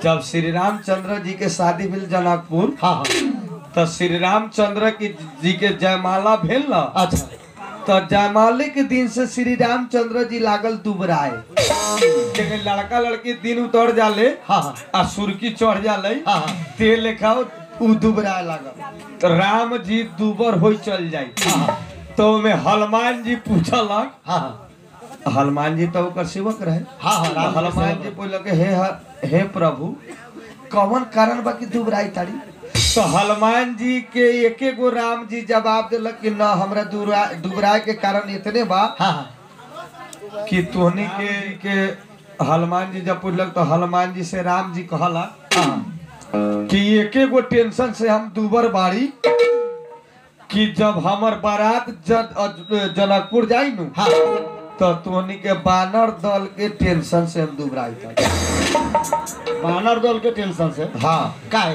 जब श्री रामचंद्र जी के शादी भेल जनकपुर हाँ हाँ तो श्री रामचंद्र की जी के जयमाला भेल न अच्छा तो जयमाले के दिन से श्री रामचंद्र जी लागल दुबराए लेकिन लड़का लड़की दिन उतर जाले हाँ हाँ आ सुर्की चढ़ जाले हाँ हाँ ते लेखा उ दुबराए लागल तो राम जी दुबर हो चल जाई हाँ तो में हनुमान जी पूछलक हाँ हाँ हनुमान जी तो ओकर सेवक रहे हाँ हाँ राम जी के हनुमान सेवक जी बोलक हे हे प्रभु कौन कारण बा कि दुबराई तारी तो हनुमान जी के एके गो राम जी जवाब दिलक कि न हमरा दुबरा दुबराए के कारण इतने बा हाँ हाँ कि तोहनी के के हनुमान जी जब पूछलक तो हनुमान जी से राम जी कहला हाँ कि एके गो टेंशन से हम दुबर बाड़ी कि जब हमर बारात जन, अ- जनकपुर जाई नु हाँ तो तोहनी के बानर दल के टेंशन से हम दुबराई था बानर दल के टेंशन से हाँ का है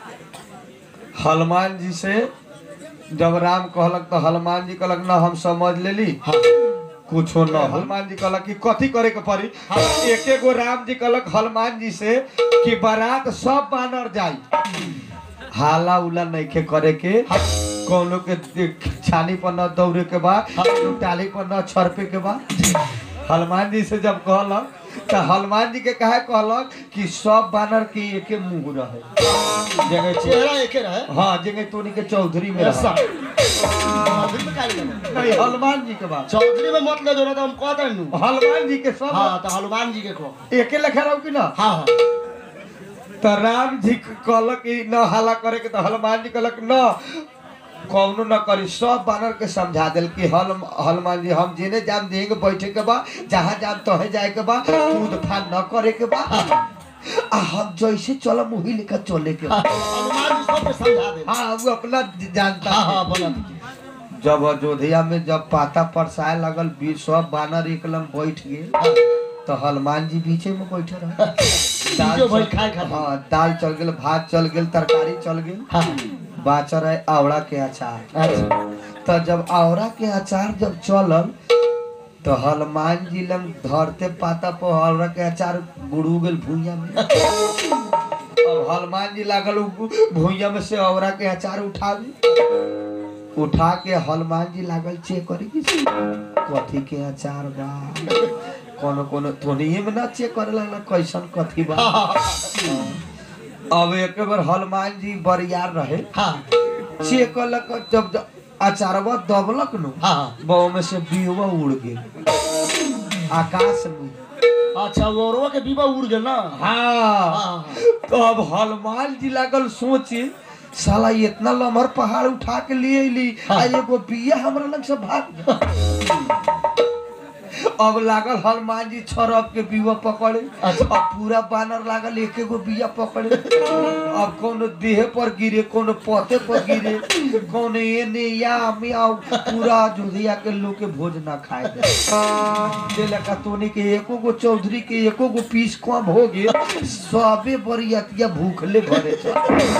हनुमान जी से जब राम कहलक तो हनुमान जी कहलक ना हम समझ लेली हाँ कुछो न हनुमान जी कहलक कि कथी करे के पड़ी एके गो राम जी कहलक हनुमान जी से कि बारात सब बानर जाई हाला उला नइखे करे के कोनो के छानी पर न दौड़े के बा टाली पर न छरपे के बा हनुमान जी से जब कहलक तो हनुमान जी के कहे कहलक कि सब बानर के एके मुंह रहे जगह चेहरा एके रहे हाँ जगह तोनी के चौधरी में ऐसा रहा चौधरी में का लगे नहीं हनुमान जी के बात चौधरी में मत ले जो ना तो हम कहते हैं नु हनुमान जी के सब हाँ तो हनुमान जी के को एके लेखा रहो कि ना हाँ हाँ तो राम जी कहलक कि न हाला करे के तो हनुमान जी कहलक न कौनो न करी सब बानर के समझा दिल कि हल हनुमान जी हम जिने जाम देंगे बैठे के बा जहाँ जाम तहे जाए के बा कूद फान न करे के बा आ हम जैसे चलम वही लेकर चले के बा हनुमान जी सबके समझा दे हाँ वो अपना जानता हाँ है हाँ बोला दीजिए जब अयोध्या में जब पाता परसाए लगल बीच सब बानर एक लम बैठ गए हाँ तो हनुमान जी बीचे में बैठे रहे दाल बीचो भाई चल- खाए खातिर। हाँ दाल चल गेल भात चल गेल तरकारी चल गेल हाँ बाचर है आवड़ा के अचार अच्छा तो जब आवड़ा के अचार जब चलल तो हनुमान जी लंग धरते पाता पर आवड़ा के अचार गुड़ू गेल भूया में अब हनुमान जी लागल उ भूया में से आवड़ा के अचार उठावे उठा के हनुमान जी लागल चेक करे कि से कथी के अचार बा कोनो कोनो तोनिए में ना चेक करे लगला कैसन कथी बा अब एक बार हनुमान जी बरियार रहे हाँ चेक कलक जब ज- अचारवा दबलक नु हाँ बाव में से बीवा उड़ गेल आकाश में अच्छा वो के बीबा उड़ गए ना हाँ हाँ तो अब हनुमान जी लागल सोचे साला इतना लमहर पहाड़ उठा के लिए ली आ एगो बिया हमरा लग से भाग गया। अब लागल हनुमान जी छरप के बीवा पकड़े अच्छा। अब पूरा बानर लागल एक एगो बिया पकड़े अब कोनो देह पर गिरे कोनो पते पर गिरे कोनो एने या मियाँ पूरा जोधिया के लोग के भोज ना खाए दे जे लका तोनी के एको गो चौधरी के एको गो पीस कम हो गए सबे बरियतिया भूखले भरे छ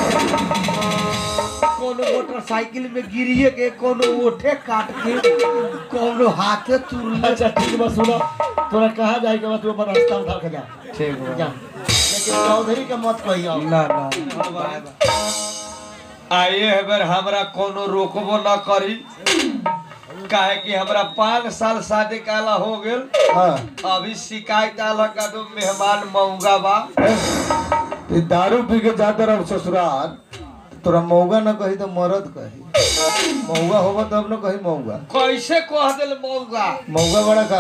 कोनो मोटरसाइकिल में गिरिए के कोनो ओठे काट के कोनो हाथे तुरले अच्छा ठीक बा सुनो तोरा कहाँ जाए के बाद तू अपन रास्ता उठा के जा ठीक बा। जा लेकिन चौधरी के मत कहियो ना ना आइए है बेर हमरा कोनो रोकबो ना करी काहे कि हमरा पाँच साल शादी काला हो गेल हाँ अभी शिकायत आल का दो मेहमान मऊगा बा ते दारू पी के जाते रहो ससुराल तोरा मौगा न कही तो मरद कही मौगा होगा तब न कही मौगा कैसे कह दिल मऊगा मौगा बड़ा का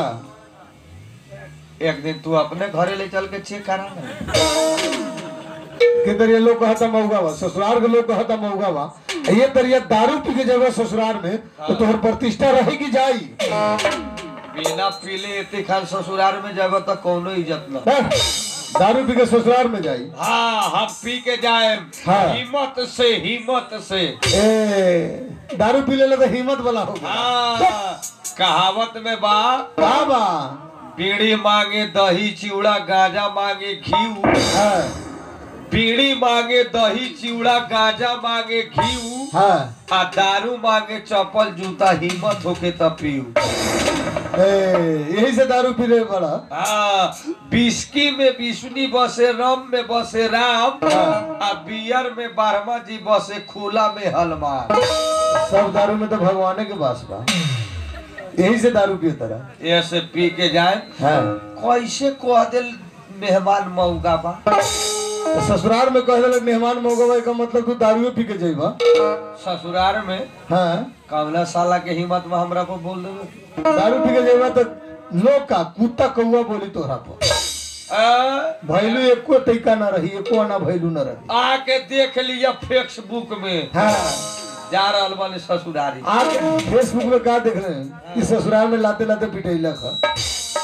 एक दिन तू अपने घरे ले चल के चेक करा ना किधर ये लोग कहता मौगा बा ससुराल के लोग कहता मौगा बा ये दरिया दारू पी के जगह ससुराल में तो तोहर प्रतिष्ठा रहेगी जाई बिना पीले इतने खान ससुराल में जब तक कोनो इज्जत न हैं? दारू पी के ससुराल में जाई हाँ हम पी के जाए हाँ। हिम्मत से हिम्मत से ए दारू पी ले तो हिम्मत वाला होगा हाँ कहावत में बा का बा बीड़ी मांगे दही चिवड़ा गांजा मांगे घी हाँ बीड़ी मांगे दही चिवड़ा गांजा मांगे घी हाँ आ दारू मांगे चप्पल जूता हिम्मत होके तब पीऊ ए, यही से दारू पी रहे बड़ा हाँ बिस्की में विष्णु बसे रम में बसे राम आ बियर में बारहमा जी बसे खुला में हनुमान सब दारू में तो भगवाने के पास बा यही से दारू पिए तरह ऐसे पी के जाए हाँ कैसे कह दिल मेहमान मऊगा बा तो ससुराल में कह दिलक मेहमान मौगवा का मतलब तू दारूए पी के जइबा ससुराल में हाँ कमला साला के हिम्मत में हमरा को बोल देवे दारू पी के जइबा तो लोग का कुत्ता कौआ बोली तोहरा पर आ, भैलू एको तैका ना रही एको ना भैलू ना रही आके देख लिया फेसबुक में हाँ जा रहल बानी ससुरारी आप फेसबुक में का देख रहे हैं कि ससुराल में लाते लाते पिटैला का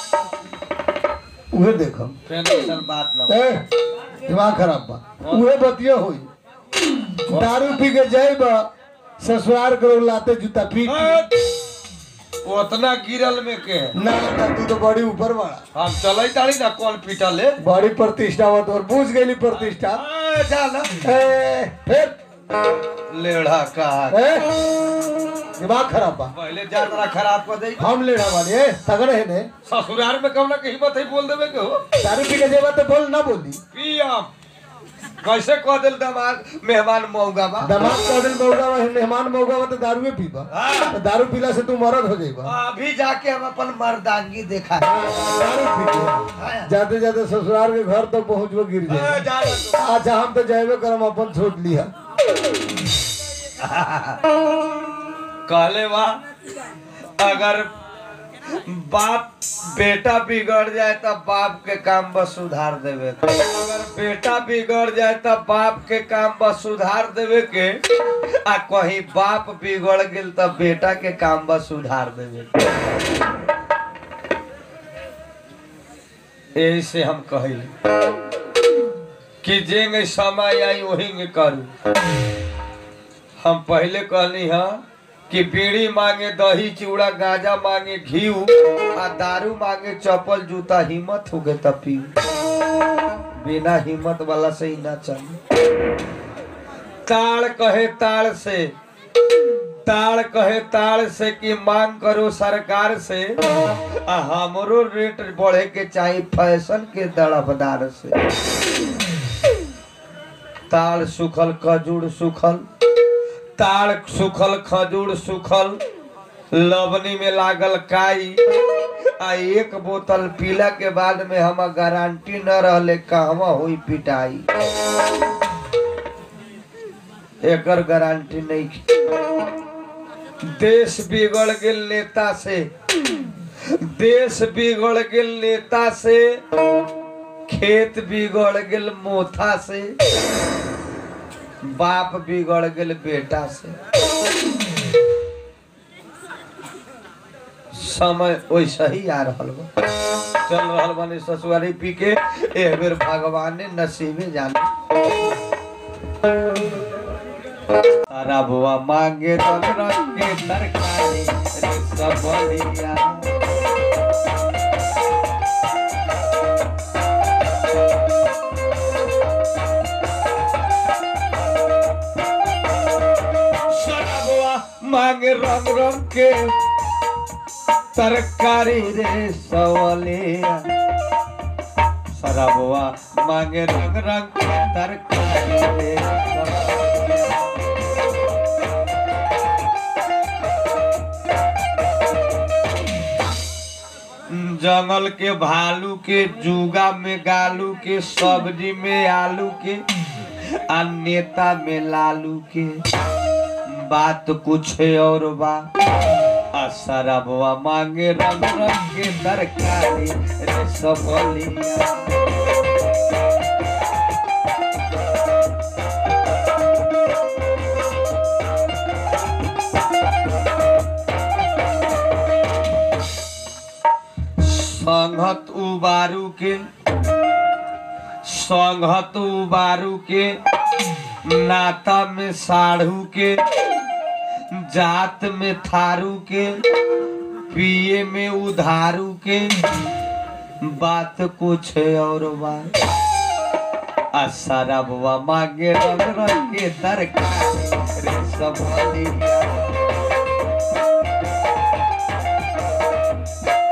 उहे देखो फिर ऐसन बात न ए दिमाग खराब बा उहे बतिया होई दारू पी के जाइबा ससुराल के लोग लाते जूता पीट हट! उतना गिरल में के ना ना तू तो बड़ी ऊपर बड़ा हम चले ताड़ी ना कौन पीटले बड़ी प्रतिष्ठा हुआ तो बूझ गई प्रतिष्ठा आ, जा ना ए फिर लेढ़ा का ए दिमाग खराब बा पहले जातरा खराब कर दे हम लेना वाली ए तगड़े है ने ससुराल में कम ना कहीं मत ही बोल देवे के हो दारू पी के जेबा तो बोल ना बोली पियम कैसे कह दिल दमाग मेहमान मऊगा बा दमाग का दिन मौगा मेहमान मौगा तो दारूए पीबा हाँ। तो दारू पीला से तू मरद हो जाइबा अभी जाके हम अपन मर्दांगी देखा है दारू पी के जाते जाते ससुराल के घर तक पहुंचबो गिर आ, जाए जा ना तू। अच्छा हम तो जाएबे करम अपन छोड़ लिया कहले बा अगर बाप बेटा बिगड़ जाए तब बाप के काम बस सुधार देवे के। अगर बेटा बिगड़ जाए तब बाप के काम बस सुधार देवे के आ कहीं बाप बिगड़ गेल तब बेटा के काम बस सुधार देवे के यही से हम कहिल कि जेंगे समय आई वही करू हम पहले कहनी हाँ कि बीड़ी मांगे दही चूड़ा गांजा मांगे घी आ दारू मांगे चप्पल जूता हिम्मत हो गए तब पी बिना हिम्मत वाला से ही ना चले ताड़ कहे ताड़ से ताड़ कहे ताड़ से कि मांग करो सरकार से आ हमरो रेट बढ़े के चाहिए फैशन के दड़बदार से ताड़ सुखल खजूर सुखल ताड़ सुखल खजूर सुखल लवनी में लागल काई आ एक बोतल पीला के बाद में हम गारंटी न रहले कहवा हुई पिटाई एकर गारंटी नहीं देश बिगड़ गेल नेता से देश बिगड़ गेल नेता से खेत बिगड़ गेल मोथा से बाप बिगड़ गेल बेटा से समय वैसा ही आ रहल बा चल रहल बानी ससुरारी पी के एह बेर भगवान ने नसीबे जाने तारा बुआ मांगे रंग रंग के तरकारी रे सब बलिया सरबुआ मांगे रंग रंग के तरकारी रे सवलिया सरबुआ मांगे रंग रंग के तरकारी रे सवलिया जंगल के भालू के जुगा में गालू के सब्जी में आलू के आ नेता में लालू के बात कुछ और बा आ शराबवा मांगे रंग रंग के तरकारी रे सबलिया संघत उबारू के संघत उबारू के नाता में साढ़ू के जात में थारू के पिए में उधारू के बात कुछ और बात आ शराबवा मांगे रंग रंग के तरकारी रे सबलिया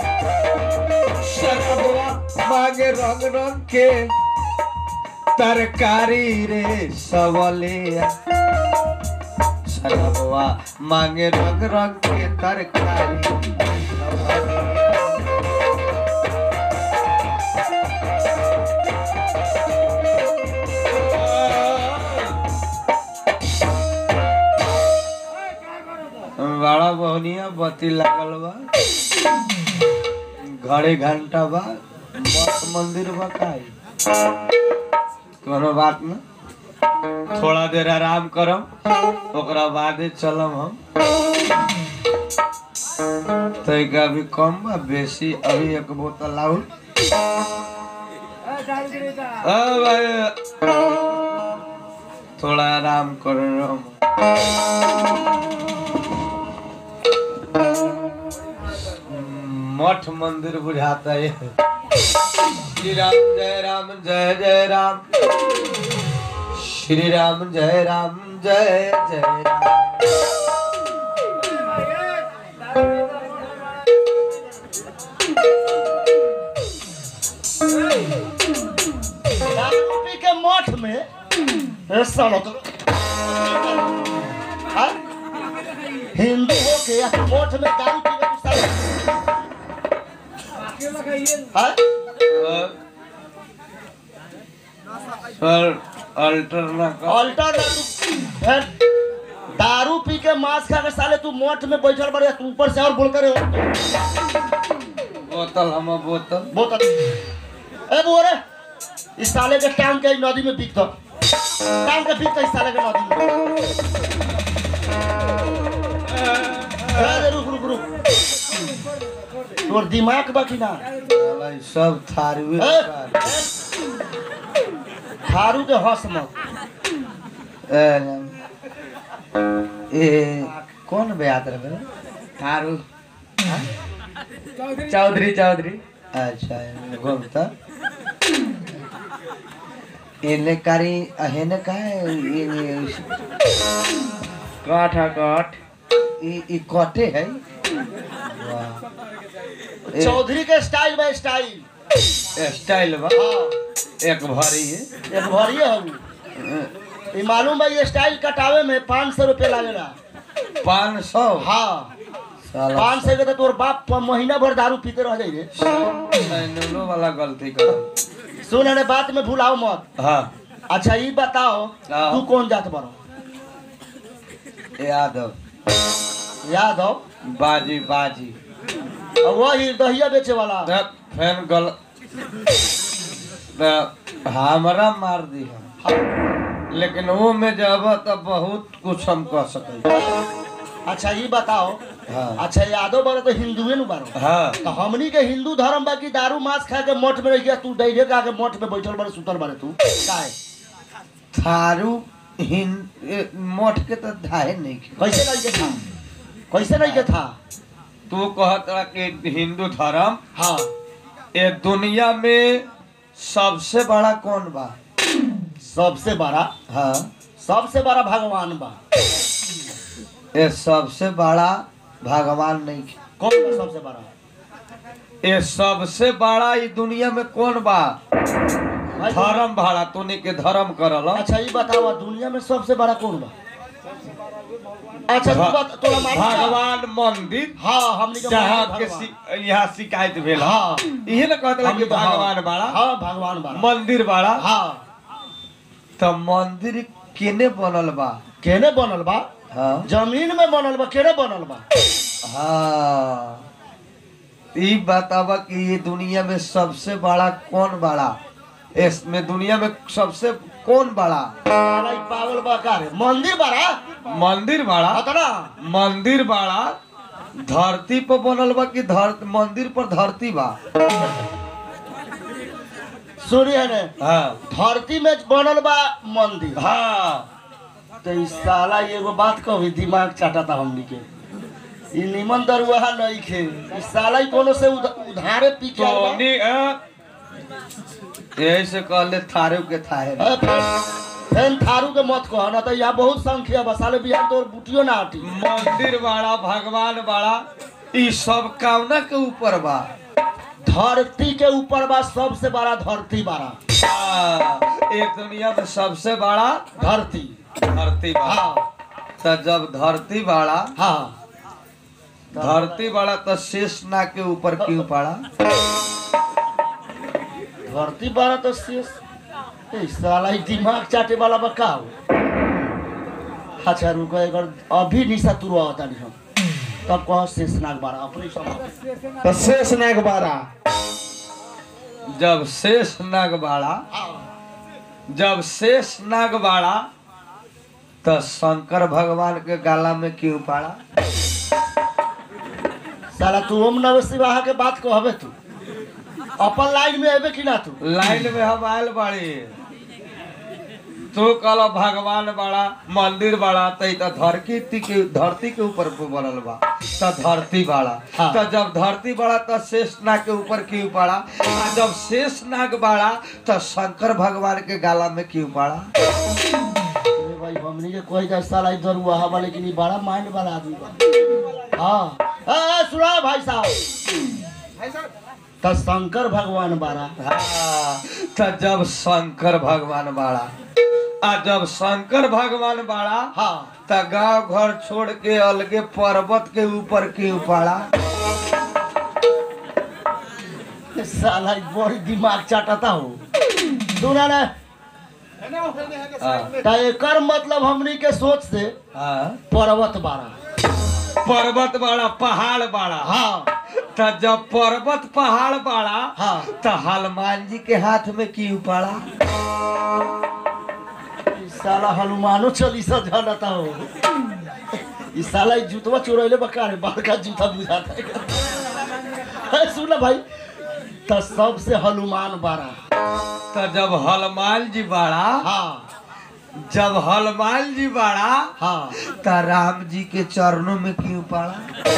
मांगे रंग रंग के तरकारी रे सवलिया सरबवा मांगे रंग रंग के तरकारी बड़ा बहुनिया बत्ती लागल बा घरे घंटा बा मठ मंदिर बा काई कोनो बात न थोड़ा देर आराम करम ओकरा बादे चलम हम तैका अभी कम बा बेसी अभी एक बोतल लाऊ अ भाई थोड़ा आराम कर हम मठ मंदिर बुझाता है श्री राम जय राम जय जय राम श्री राम जय राम जय जय राम दारूपी के मठ में ए सालो तो हाँ? हिंदू हो के या मठ में दारू पी के तू सालो हाँ? सर अल्टर ना कर अल्टर ना तू फिर दारू पी के मांस खा के साले तू मठ में बैठल बड़े तू ऊपर से और बोल करे बोतल हम बोतल बहुत ए बोरे इस साले के टांग के नदी में बिक दो टांग के बिक दो इस साले के नदी में अरे रुक रुक रुक तोर दिमाग बाकी ना साला ई सब थारवे ए, थारू के हंस मत ए कौन बेयात रहे थारू चौधरी चौधरी अच्छा घूमता इने कारी अहेने का है कठ है कठ ई ई कटे है वाह ए, चौधरी के स्टाइल में स्टाइल स्टाइल बा हाँ एक भरी है एक भरिए हम ये मालूम है ये स्टाइल कटावे में पाँच सौ रुपये लगेगा पाँच सौ हाँ साला पाँच सौ के तो तोर बाप प- महीना भर दारू पीते रह जाई रे सैनुलो वाला गलती कर सुन अरे बात में भूलाओ मत हाँ अच्छा ये बताओ हाँ। तू कौन जात बनो यादव याद हो बाजी बाजी और वही दहिया बेचे वाला तब फैन गल त हमरा मार दी हम लेकिन वो में जब तो बहुत कुछ हम कह सके अच्छा ये बताओ हाँ अच्छा यादव बारो तो हिंदुए नु बारो हाँ तो हमनी के हिंदू धर्म बा कि दारू मांस खा के मठ में रह गया तू डैरे का के मठ में बैठल बारे सुतल बारे तू काहे थारू हिन ए, मठ के तो धाहे नहीं के। कैसे नहीं के था कैसे नहीं के था तू कहत रहा कि हिंदू धर्म हाँ ये दुनिया में सबसे बड़ा कौन बा सबसे बड़ा हाँ सबसे बड़ा भगवान बा ये सबसे बड़ा भगवान नहीं के। कौन बा सबसे बड़ा ये सबसे बड़ा ई दुनिया में कौन बा भाई, धर्म भाड़ा तूने के धर्म करल अच्छा ये बताओ दुनिया में सबसे बड़ा कौन बा अच्छा तू भ- बता तोरा मालूम बा? भगवान मंदिर हाँ हमनी के जहाँ भगवान के भगवान। शि- यहाँ शिकायत भेल हाँ इहे ना कहत रहा कि हमनी के- हाँ, भगवान बाड़ा हाँ भगवान बड़ा मंदिर बाड़ा हाँ तो मंदिर केने बनल बा केने बनल बा हाँ जमीन में बनल बा केने बनल बा हाँ ई बतावा कि ये दुनिया में सबसे बड़ा कौन बड़ा इसमें दुनिया में सबसे कौन बड़ा साला ई पागल बा का रे मंदिर बड़ा मंदिर बड़ा अतना मंदिर बड़ा धरती पर बनल बा कि धर मंदिर पर धरती बा सूर्य ने हाँ धरती में बनल बा मंदिर हाँ तो इस साला एगो बात कही दिमाग चाटता हमनी के ई निमन दरुआ नहीं खे इस साला ई कोनो से उध, उधारे पी के आइल बा। टोनी अ, यही से कहले थारू के थाहे ए, फेन- फेन थारू के मत कह ना तो यहाँ बहुत संख्या बा साले बिहार तोर बुटियो ना हटी मंदिर बाड़ा भगवान बाड़ा ई सब कामना के ऊपर बा धरती के ऊपर बा सबसे बड़ा धरती बारा हाँ, एक दुनिया में सबसे बड़ा धरती धरती बड़ा हाँ तो जब धरती बड़ा हाँ धरती बड़ा तो शेष नाग के ऊपर क्यों पड़ा धरती बारा तो शेष ए, साला ई दिमाग चाटे वाला बा का हो अच्छा रुको एक अभी निशा तुरवा होता नहीं हम तब कहो शेष नाग बारा अपने समाप्त तो शेष नाग बारा जब शेष नाग बाड़ा जब शेष नाग बाड़ा तो शंकर भगवान के गाला में क्यों पड़ा साला तू ओम नमः शिवाह के बात कहबे तू अपन लाइन में अबे कि ना तू लाइन में हम आयल बाड़ी तू कल भगवान बड़ा मंदिर बड़ा तो ई तो धरती के धरती के ऊपर बनल बा तो धरती बड़ा हाँ। तो जब धरती बड़ा तो शेष नाग के ऊपर क्यों पड़ा आ जब शेष नाग बड़ा तो शंकर भगवान के गाला में क्यों पड़ा अरे भाई हमनी के कोई जा साला इधर हुआ हवा लेकिन ये बड़ा माइंड वाला आदमी बा हाँ ए, ए, सुना भाई साहब तो शंकर भगवान बारा हाँ, तो जब शंकर भगवान बाड़ा आ जब शंकर भगवान बाड़ा हाँ तो गांव घर छोड़ के अलगे पर्वत के ऊपर क्यों पड़ा ए, साला ई बड़ी दिमाग चाटता हो सुना ना हाँ, तो एकर मतलब हमनी के सोच से हाँ। पर्वत बारा पर्वत बाड़ा पहाड़ बाड़ा हाँ तो जब पर्वत पहाड़ बाड़ा हाँ तो हनुमान जी के हाथ में क्यों पड़ा ई साला हनुमानो चालीसा जानता हो ई साला ई जूतवा चुरैले बकार बड़का जूता बुझाता है ए, सुन ना भाई तो सबसे हनुमान बारा तो जब हनुमान जी बाड़ा हाँ जब हनुमान जी बाड़ा हाँ तो राम जी के चरणों में क्यों पड़ा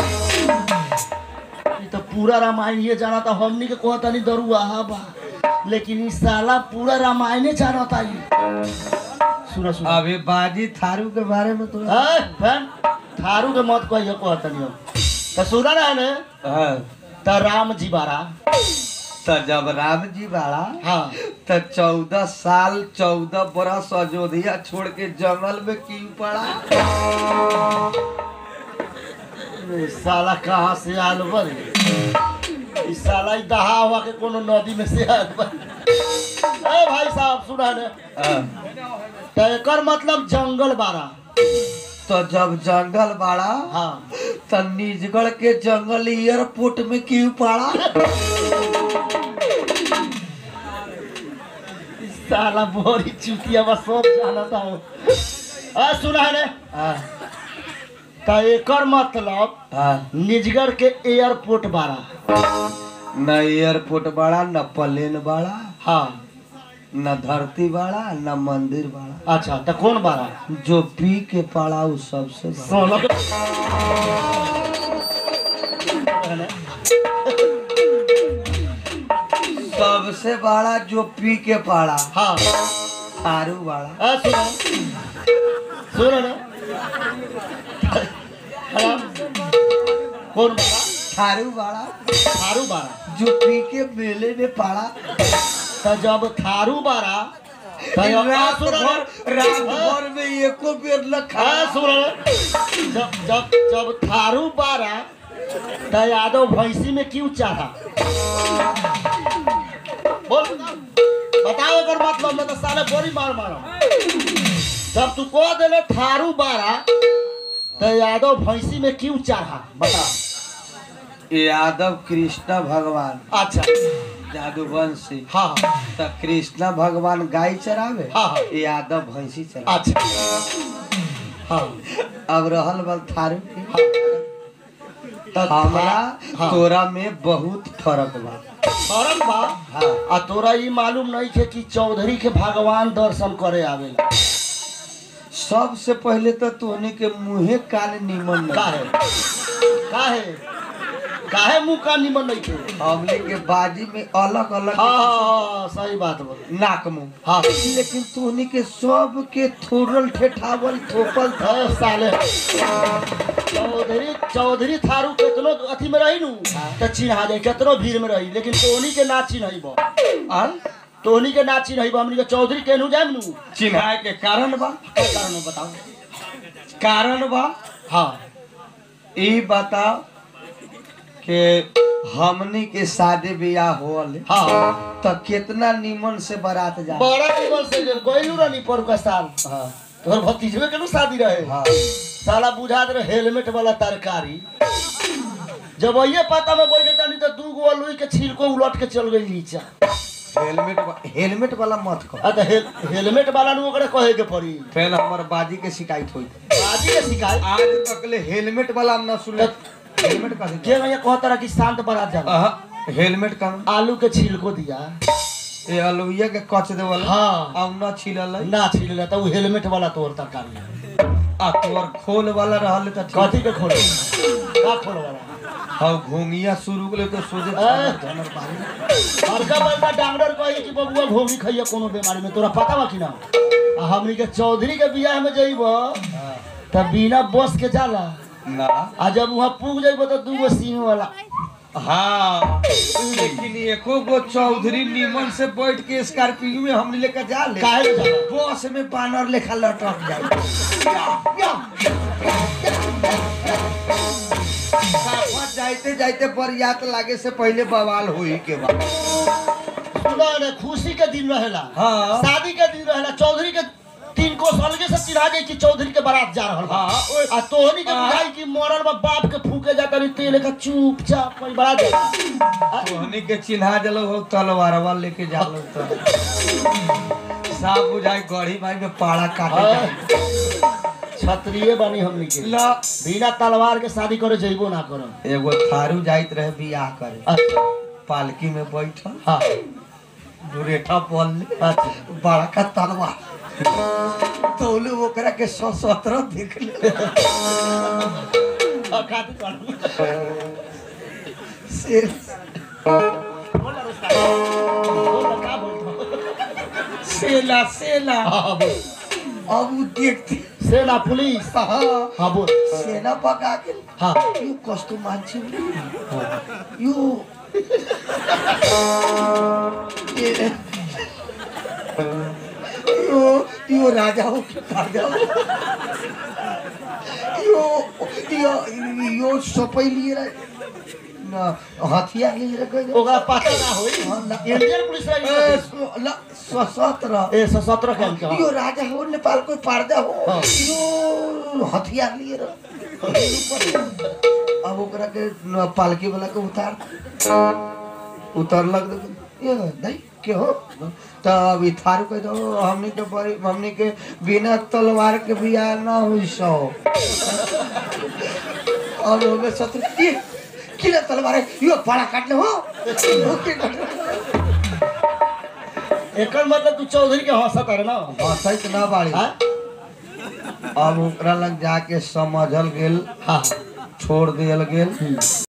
ई तो पूरा रामायण ये जाना था हमनी के कहता नहीं दरुआ हा बा लेकिन ई साला पूरा रामायण जाना था ई सुना सुना अभी बाजी थारू के बारे में तो ए, फैन थारू के मत कहियो कहता नहीं हम तो सुना ना ने हाँ, तो राम जी बारा तो जब राम जी बाड़ा हाँ तो चौदह साल चौदह बरस अयोध्या छोड़ के जंगल में क्यों पड़ा ए, साला कहाँ से आल बरे ई साला ई दहा हुआ के कोनो नदी में से आल बरे ए भाई साहब सुना ने हाँ, तो एकर मतलब जंगल बारा तो जब जंगल बाड़ा हाँ तो निजगढ़ के जंगल एयरपोर्ट में क्यों पड़ा ई साला बोरी चुतिया बस सब जाना था हो आ सुना ने हाँ, तो एकर मतलब हाँ, निजगढ़ के एयरपोर्ट बारा न एयरपोर्ट बाड़ा न प्लेन बाड़ा हाँ न धरती बाड़ा न मंदिर बाड़ा अच्छा तो कौन बारा जो पी के पड़ा उ सबसे बड़ा सोलह सबसे बड़ा जो पी के पड़ा हाँ थारू बाड़ा आ, सुनो सुनो ना हेलो कौन बारा थारू बाड़ा थारू बारा जो पी के मेले में पड़ा तो जब थारू बारा तो ये- आ, रात सुनो ना। भर रात भर में एको बेर न आ, खा सुनो ना। जब जब जब थारू बारा तो यादव भैंसी में क्यों चाहा बोल बताओ अगर मतलब मैं तो साले बोरी मार मारा जब तू कह देले थारू बारा तो यादव भैंसी में क्यों चाहा बता यादव कृष्ण भगवान अच्छा जादूवंशी हाँ हाँ तो कृष्ण भगवान गाय चरावे हाँ, हाँ। यादव भैंसी चरावे अच्छा हाँ अब रहल बल थारू के हाँ तो हमरा हाँ। तोरा में बहुत फर्क बा फर्क बा हाँ आ तोरा ई मालूम नहीं थे कि चौधरी के भगवान दर्शन करे आवेला सबसे पहले तो तोहनी के मुंहे कान निमन नहीं काहे काहे काहे मुंह का निमन नहीं थे हमने के बाजी में अलग अलग हाँ हाँ, हाँ सही बात बोल नाक मुंह हाँ लेकिन तोहनी के सब के थोड़ल ठेठावल थोपल था अरे साले चौधरी चौधरी थारू केतनो अथी में रही नु तो चिन्हा जाए केतनो भीड़ में रही लेकिन तोहनी के ना चिन्हई बा आन तोहनी के ना चिन्हई बा हमनी के चौधरी केनहू जाम नु चिन्हाए के कारण बा का कारण है बताओ कारण बा हाँ ई बताओ कि हमनी के शादी ब्याह होल हाँ तो कितना निमन से बारात जा बड़ा निमन से जे गइलू रहनी पर का साल हाँ तोहर भतीजवे के नु शादी रहे हाँ साला बुझा दे हेलमेट वाला तरकारी जब ये पता में बैठे जानी तो दू गो अलुई के छिलको उलट के चल गई नीचा हेलमेट वा- हेलमेट वाला मत कह आ तो हेल, हेलमेट वाला नु ओकरे कहे के पड़ी पहले हमार बाजी के शिकायत हुई बाजी के शिकायत आज तक ले हेलमेट वाला हम ना सुने हेलमेट का जे भैया कहता रहा कि शांत बारात जा अहा, हेलमेट का आलू के छिलको दिया ये अलुइया के कच दे वाला हाँ। अब ना छिलल है। ना छिल तो वो हेलमेट वाला तोर तरकारी है। आ तोर खोल वाला रहल त ठीक कथी के खोल का खोल वाला हाँ घूंगिया शुरू के तो सोचे ए। धनर बारी बड़का बड़का डॉक्टर कहे कि बबुआ घोगी खइया कोनो बीमारी में तोरा पता बा कि ना आ हमनी के चौधरी के बियाह में जइब त बिना बस के जाला ना आ जब वहाँ पुग जइब तो दूगो सीम वाला हाँ लेकिन एको गो चौधरी निमन से बैठ के स्कॉर्पियो में हम लेकर जा ले काहे ले जाला बस में बानर लेखा लटक जाए साफा जाइते जाइते बरियात लागे से पहले बवाल होई के बाद सुना रे खुशी के दिन रहेला हाँ शादी के दिन रहेला चौधरी के तीन को अलगे से चिढ़ा जाई कि चौधरी के बारात जा रहल बा हाँ ओए, आ तोहनी के हाँ। बुझाई कि मरल बा बाप के फूके जाता रही तेल का चुपचाप कोई बारात जा तोहनी के चिन्हा जलो हो तलवारवा लेके जालो तो साफ बुझाई गढ़ी भाई में पाड़ा काटे जाए। छत्रिये बनी हमनी के ला बिना तलवार के शादी करे जइबो ना करो एगो थारू जाइत रहे बियाह करे अच्छा पालकी में बैठल हाँ दुरेठा पल ले अच्छा बड़का तलवार तौले ओकरा के सौ सत्रह देख ले हाँ, खाती करू। से बोल ना रुस्ता। बोल ना, का बोलतो? सेला सेला हाँ, बोल। अब उ देखते सेना पुलिस हाँ हाँ बोल सेना पका के हाँ यो कस्तो मान्छे यो ए- यो यो राजा हो कि राजा हो यो यो यो सबै लिएर न हतियार लिएर गयो ओकरा पता ना होई इंडियन पुलिस ए, रही स- ल सशस्त्र ए सशस्त्र कैंप के यो हाँ। राजा हो नेपालको पार्दा हो हाँ। यो हतियार लिएर अब ओकरा के न- पालकी वाला के उतार उतरलक त ये दाइ के हो त अब ई थारू कह दो हमनी के बड़ी हमनी के बिना तलवार के बियाह ना हुई सो अब ओमे शत्रु के किन तलवार है? यो पाड़ा काट्ने हो हो के काट्ने? एकर मतलब तू चौधरी के हंसत है ना हंसैत ना बाड़ी हाँ? अब ओकरा लग जाके समझल गेल हाँ छोड़ दियल गेल